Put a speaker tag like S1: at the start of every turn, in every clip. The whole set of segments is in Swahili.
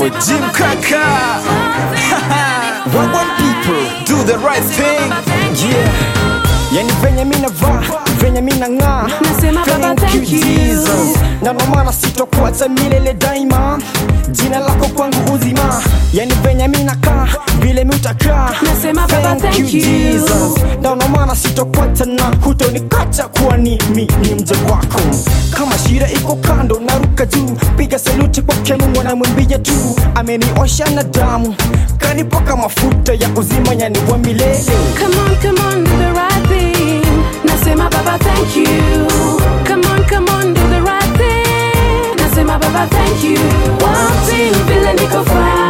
S1: boy Jim Kaka. One one people do the right thing. Yeah. Yani venye mina vaa, venye mina ng'aa.
S2: Nasema Baba, thank you.
S1: Jesus. Na ndo maana sitokuacha milele daima. Jina lako kwangu uzima. Yani venye mina kaa, vile mi utakaa.
S2: Nasema Baba, thank you.
S1: Jesus. Na ndo maana sitokuacha na hutonikacha kuwa ni mi ni mja wako. Kama shida iko kando, naruka juu, piga saluti kwake Mungu, namwimbia tu, ameniosha na damu, kanipaka mafuta ya uzima, yani wa milele.
S2: Come on, come on, do the right thing. Nasema Baba, thank you. Come on, come on, do the right thing. Nasema Baba, thank you. One thing, vile niko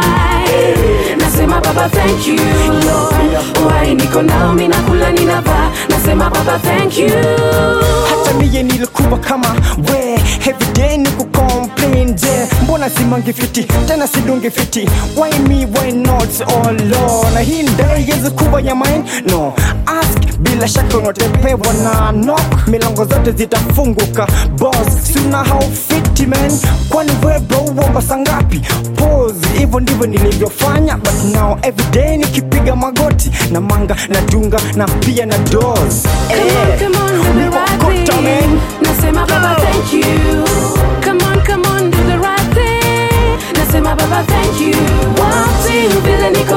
S2: fine. Nasema Baba, thank you. Lord, why niko nao, mina kula ninavaa. Nasema Baba, thank you.
S1: hata miye nilikuwa kama we everyday ni kucomplain je mbona simangi fiti tena sidungi fiti why me why not oh lord na hii ndai yezi kuwa ya mine no ask bila shaka unatepewa na knock milango zote zitafunguka boss suna how fiti man kwani webo uomba sangapi pose hivyo ndivyo nilivyofanya but now everyday nikipiga magoti na manga na dunga na pia na dos
S2: Come on, come on, do the right
S1: Mkokota, man.
S2: thing. Nasema Baba, thank you. Come on, come on, do the right thing. Nasema Baba, thank you. One thing, vile niko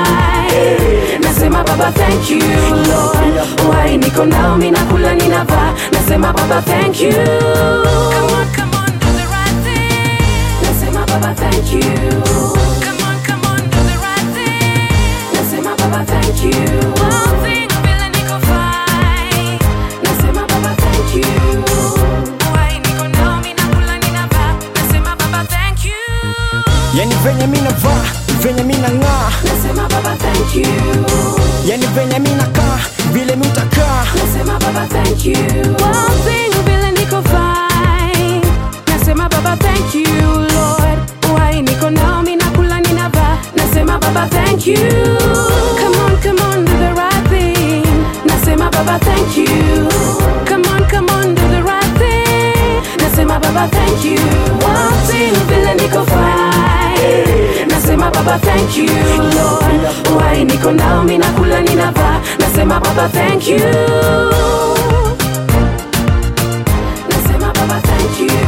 S2: fine. Nasema Baba, thank you. Lord, why niko nao, mina kula ninavaa. Nasema Baba, thank you. Come on, come on, do the right thing. Nasema Baba, thank you. Come on, come on, do the right thing. Nasema Baba, thank you. One thing, vile niko fine. Nasema Baba, thank you. Why niko nao, mina kula ninavaa. Nasema Baba, thank you.
S1: yani venye mina vaa venye mina ng'aa
S2: Nasema Baba, thank you.
S1: yani venye mina kaa vile mi utakaa
S2: Nasema Baba, thank you. One thing, vile niko fine. Nasema Baba, thank you, Lord. Why niko nao, mina kula ninavaa. Nasema Baba, thank you. Come on, come on, do the right thing. Nasema Baba, thank you. Come on, come on, do the right thing. Nasema Baba, thank you. One thing, vile niko fine. Nasema Baba, thank you, Lord. Why niko nao, mina kula ninavaa. Nasema Baba, thank you. Nasema Baba, thank you.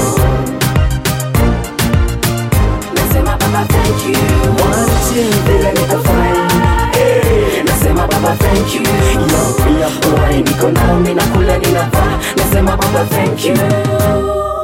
S2: Nasema Baba, thank you. One thing, vile niko fine. Nasema Baba, thank you. Why niko nao, mina kula ninavaa. Nasema Baba, thank you.